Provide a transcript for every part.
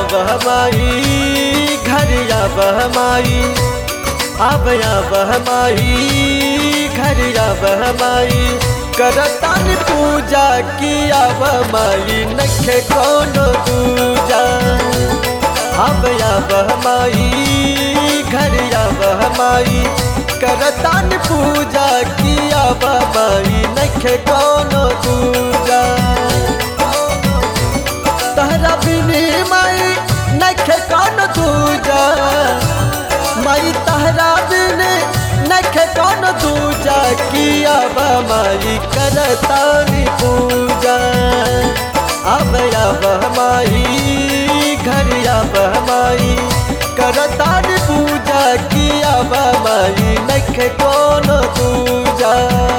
बहमाई घर या बहमाई अब या बहमाई घर या बहमाई करतान पूजा किया बहमाई नखे कोनो दूजा अब या बहमाई घर या बहमाई करतान पूजा किया बहमाई नखे कोनो दूजा तहरा बिनी माई नखे कौन दूजा माई तहरा बिनी नखे कौन दूजा किया माई करतानी पूजा अब अब माई घर अब माई करतानी पूजा किया माई नखे कौन दूजा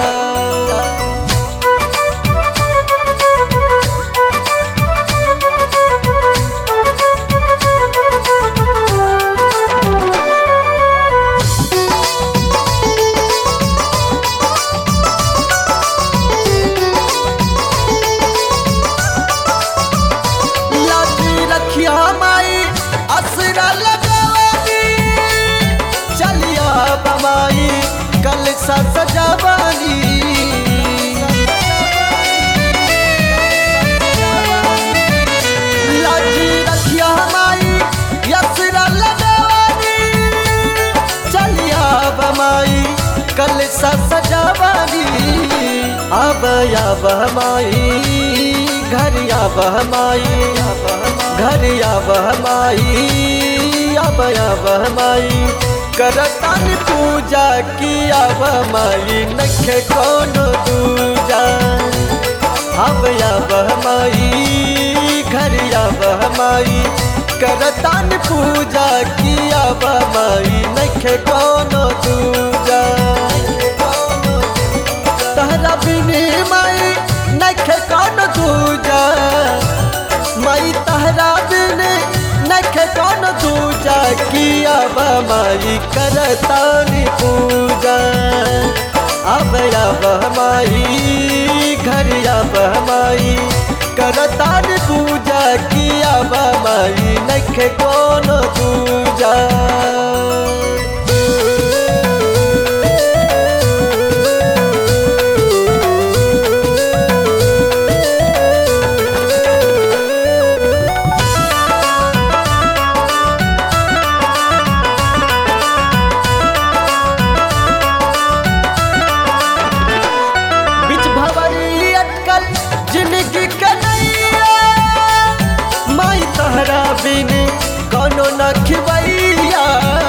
लाठी रखिया माई असरा लगवानी चलिया बमाई कल सा सजावानी लाठी रखिया माई असरा लगवानी चलिया बमाई कल सा सजावानी अब या बहमाई घर या बहमाई घर या बहमाई अब या बहमाई करतन पूजा किया बहमाई नखे कोनो दूजा अब या बहमाई घर या बहमाई करतन पूजा किया बहमाई नखे कोनो दूजा तहरा बिनी माई नखे कौन दूजा माई तहरा बिनी नखे कौन दूजा किया माई करतानी पूजा अब अब माई घर अब माई करतानी पूजा किया माई नखे कौन दूजा बिच भवरी अटकल जिंदगी कन्हैया माई तहरा बिन कोनो न खिवैया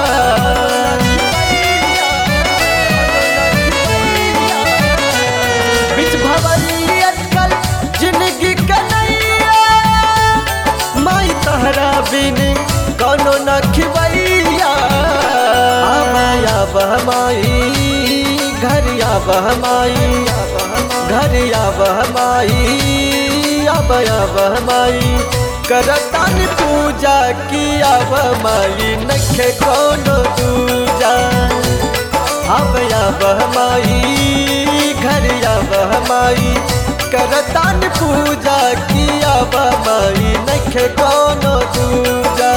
बिच भवरी अटकल जिंदगी कन्हैया माई तहरा बिन कोनो न खिवैया आमाया बहमाई घर या बहमाई घर या बहमाई अब या बहमाई करतन पूजा किया बहमाई नखे कोनो दूजा अब या बहमाई घर या बहमाई करतन पूजा किया बहमाई नखे कोनो दूजा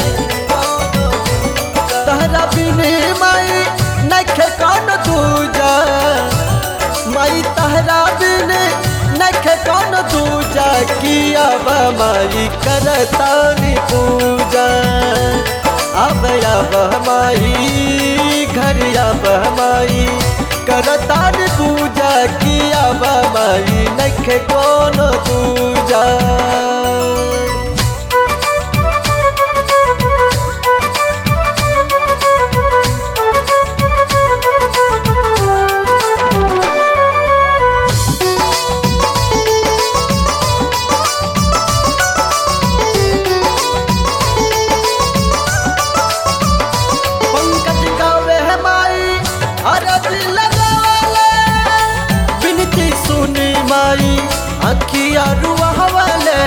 तहरा बिनी माई नखे कौन दूजा माई तहरा बिनी नखे कौन दूजा किया माई करतानी पूजा अब अब माई घर अब माई करतानी पूजा किया माई नखे कौन दूजा पंकज गावे है माई अरज लगावले बिनती सुनी माई अखिया रुआवले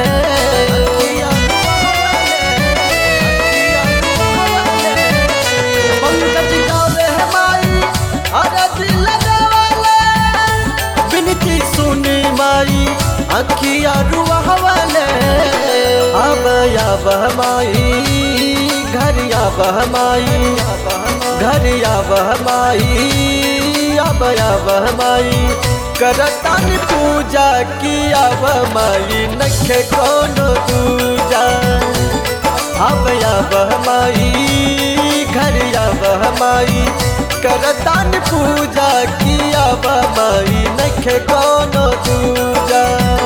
पंकज गावे है माई अरज लगावले बिनती सुनी माई अखिया रुआवले अब अब माई घर अब माई घर अब माई अब अब माई करतन पूजा की अब माई नखे कौन दूजा अब अब माई घर अब माई करतन पूजा की अब माई नखे कौन दूजा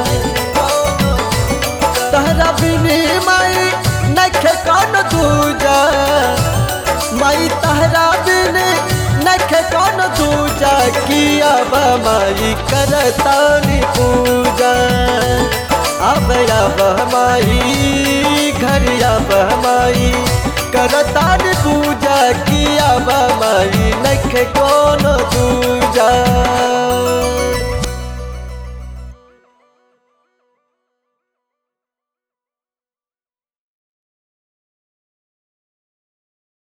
तहरा बिनी माई नखे कौन दूजा माई तहरा बिनी नखे कौन दूजा किया माई करतानी पूजा अब अब माई घर अब माई करतानी पूजा किया माई नखे कौन दूजा